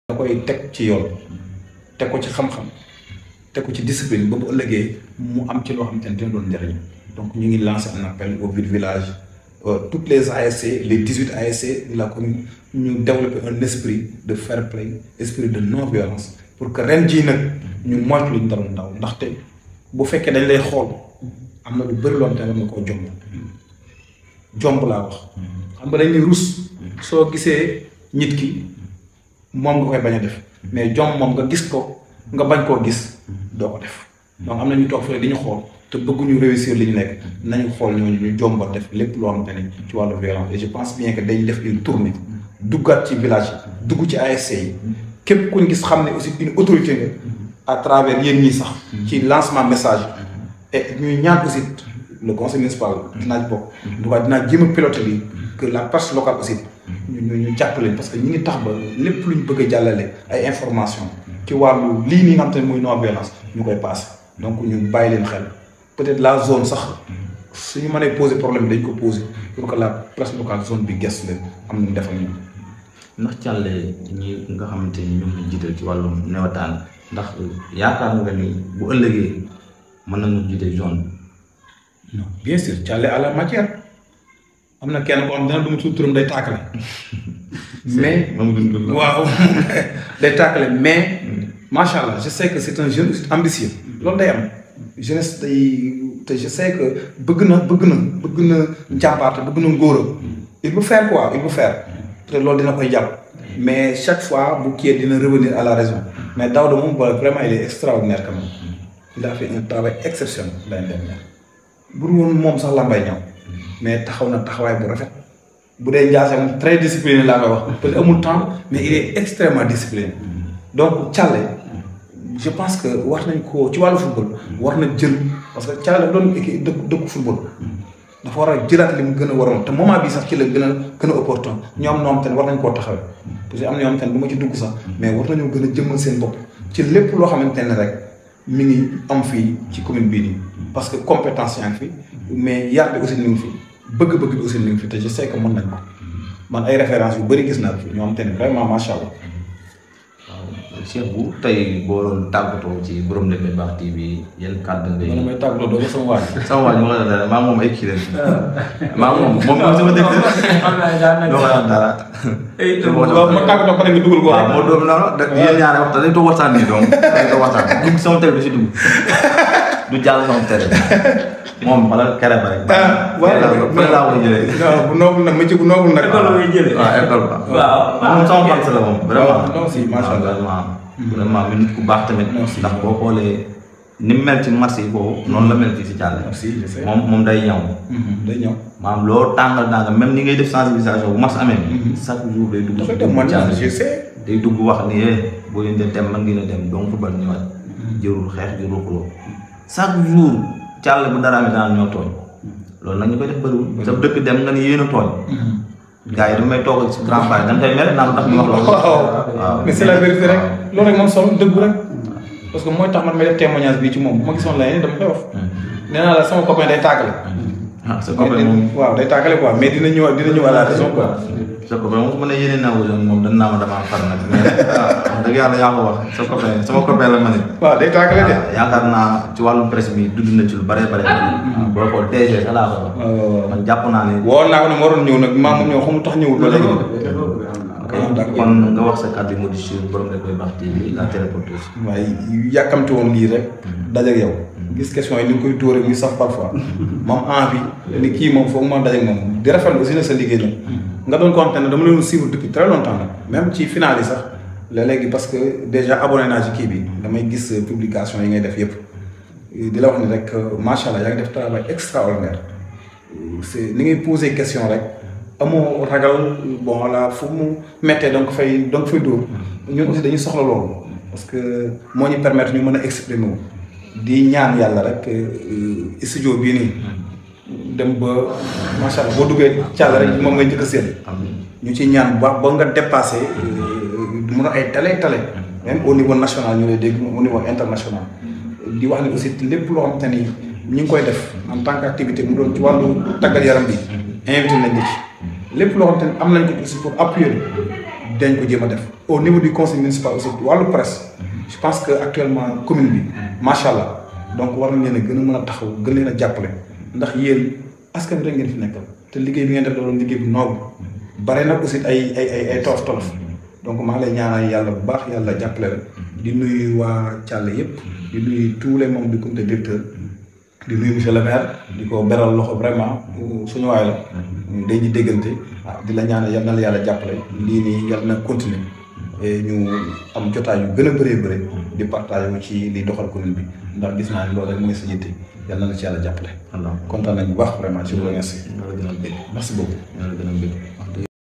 da koy teg ci yoon teg ko ci xam-xam teg ko ci discipline ba bu ëllëgee mu am ci loo xamante ne dina doon njëriñ donc ñu ngi lancer un appel au biir village toutes les ASC les dix huit ASC de la commune ñu développer un esprit de fair play esprit de non violence pour que ren jii nag ñu moytu luñ daloon ndaw ndaxte bu fekkee dañ lay xool am na lu bëri loon te war nga koo jomb jomb laa wax xam nga dañ ne rus soo gisee nit ki moom nga koy bañ a def mais jom moom nga gis ko nga bañ koo gis doo ko def donc am na ñu toog fële di ñu xool te bëgguñu réussir li ñu nekk nañu xool ñooñu ñu jomba def lépp loo xamante ne ci wàllu violence et je pense bien que dañ def une tournée duggaat ci village yi dugg ci ASC yi képp ku ñu gis xam ne aussi une autorité nga à travers yéen ñii sax ci lancement message et ñuy ñaan aussi le conseil municipal dinaa bokk en tout cas dinaa jéem a piloter lii que la presse locale aussi ñu ñu ñu jàppale parce que ñi ngi tax ba lépp lu ñu bëgg a jàllale ay information ci wàllu lii nii nga xam te ne muy non violence ñu koy passé donc ñu bàyyi leen xel peut-être la zone sax suñu mënee poser problème dañ ko poser pour que la presse locale zone bi gëstu leen am nañu defal ñu ndax càlle ñi nga xamante ni ñoom lañ jiital ci wàllum newataan ndax yaakaar nga ni bu ëllëgee mën nañu jiite zone non bien sûr càlle à la matière am na kenn ko xam dina duma tudd turam day tàkkale mais waaw day tàkkale mais macha allah je sais que c'est un jeune ambitieux loolu day am jeunesse day te je sais que bëgg na bëgg na bëgg na njàmbaarte bëgg na ngóora il veut faire quoi il veut faire te loolu dina koy jàpp mais chaque fois bu kii dina revenir à la raison mais Daouda moom ba vraiment il est extraordinaire quand même il a fait un travail exceptionnel l'année dernière bu dul woon moom sax lambay ñëw mais taxaw na taxawaay bu rafet bu dee Ndiassé moom très discipliné laa koy wax parce que amul temps mais il est extrêmement discipliné donc Thialé je pense que war nañ ko ci wàllu football war na jël parce que Thialé dafa doon équipe dëkk dëkku football dafa war a jëlaat li mu gën a waroon te moment bii sax ci la gën a gën a opportun ñoom ñoom tamit war nañ koo taxawee parce que am na ñoom tamit bu ma ci dugg sax mais war nañoo gën a jëmmal seen bopp ci lépp loo xamante ne rek mi ngi am fii ci commune bii nii parce que compétence yaa ngi fi mais yar bi aussi ni ngi fi bëgg-bëgg bi aussi ni ngi fi te je sais que mën nañ ko man ay références yu bëri gis naa ko fi ñoo xamante ne vraiment macha allah. waaw Cheikh bu tey boo doon tàggatoo ci borom Ndémé Baax TV yan kàddu ngay. man may tàggatoo doo ko sama waaj. sama waaj ma la dara maa moom ay kii leen. maa moom moom moom sama dëkk. doo ko wax dara. waaw ma tàggatoo pare nga dugal ko. waaw moo doon noonu da yéen ñaare waxtaan dañ toog waxtaan nii donc dañ toog waxtaan dugg sama télé du si dugg du jàll sama télé moom wala kere ba rek. ah waaw fële laa koy jëlee. non bu noobul nag métier bu noobul nag. école ngay jëlee. waaw école ba. waaw moom sama fan la moom vraiment. non si macha allah vraiment. vraiment mi nit ku baax tamit. Merci. ndax boo xoolee ni mu mel ci marché yi boobu noonu la mel fii si Thialé. merci je sais. moom moom day ñëw. day ñëw. maanaam loo tàngal tàngal même ni ngay def sensibilisation bu mas amee. chaque jour day dugg dafa si dem man Thialé. je sais. day dugg wax ni eh boo leen di dem man ngeen a dem donc football ñëwaat. jërul xeex jërul xuloo chaque jour Thialé bu dara amee daan ñoo tooñ. loolu nag ñu koy def bëriwul. sa dëkk dem nga ni yéen a tooñ. gars yi damay toogal si grand pare dañ koy mere naan tax ñu wax loolu. waaw mais c'est la vérité rek loolu rek moom solo dëgg rek parce que mooy tax man may def témoignage bi ci moom bu ma gisoon la dama koy wax. nee naa la sama copain day tàggale. ah sa copain moom waaw day tàggale quoi mais dina ñëw dina ñëw à la raison quoi. sa copain moom su ma nee yéene naa wutoon moom dañ naa ma damaa far nag mais ah wax dëgg yàlla yaa ko wax sa copain sama copain la ma ne. waaw day tàggale de. waaw yaakaar naa ci wàllum presse bi dund na ci lu bare bare. boo ko DG sax laa ko wax. waaw waaw waaw. man jàpp naa ne. woo naa ko ne ma waroon ñëw nag maa moom ñëw xamul tax ñëwul ba léegi. ok kon nga wax sa kàddu yu mujj si borom Ndémé Baax TV la téléporteuse. waaye yàkkamti woon lii rek. dajeeg yow. gis question yi ni nga koy dóoree muy saf parfois. moom envie ni kii moom foog ma dajeeg moom di rafetlu aussi na sa liggéey nag. nga doon ko xam ne dama leen suivre depuis très longtemps nag même ci final yi sax léeg-léegi parce que déjà abonné naa ci kii bi damay gis euh, publication yi ngay def yëpp. di la wax ni rek euh, macha allah yaa ngi def travail extraordinaire. c'est ni ngay poser question rek amoo ragal bon voilà fu mu méttee donc fay donc fay dóor ñun aussi dañuy soxla loolu parce que moo ñu permettre ñu mën a exprimer wu di ñaan yàlla rek euh, studio bii nii dem ba macha allah boo duggee càll rek moom ngay njëkk a séen ñu ci ñaan bu baax ba nga dépassé du mun a ay tale tale même au niveau national ñu lay dégg au niveau international di wax ni aussi lépp loo xamante ni ñu ngi koy def en tant qu'activité mu doon ci wàllu tàggat yaram bi invité nañ la ci lépp loo xamante ni am nañ ko aussi pour appuyer dañ ko jéem a def au niveau du conseil municipal aussi wàllu presse je pense que actuellement commune bi macha allah donc war nañ leen a gën a mën a taxaw gën leen a jàppale ndax yéen askan bi rek ngeen fi nekkal te liggéey bi ngeen def da doon liggéey bu noobu bare nag aussi ay ay ay ay tolof tolof donc maa ngi lay ñaanal yàlla bu baax yàlla jàppale la di nuyu waa Thialé yëpp di nuyu tous les membres du comité directeur di nuyu monsieur le maire di ko beral loxo vraiment suñu waay la day di déggante ah di la ñaanal yal na la yàlla jàppale lii nii yal na continuer et ñu am jotaay yu gën a bëree bëri di partage wu ci li doxal commune bi ndax gis naa ne loolu rek mooy sa yitte yal na la ci yàlla jàppale Allah kontaan nañ bu baax vraiment je vous remercie ñoo la gën a bëgg merci beaucoup ñoo la gën a bëgg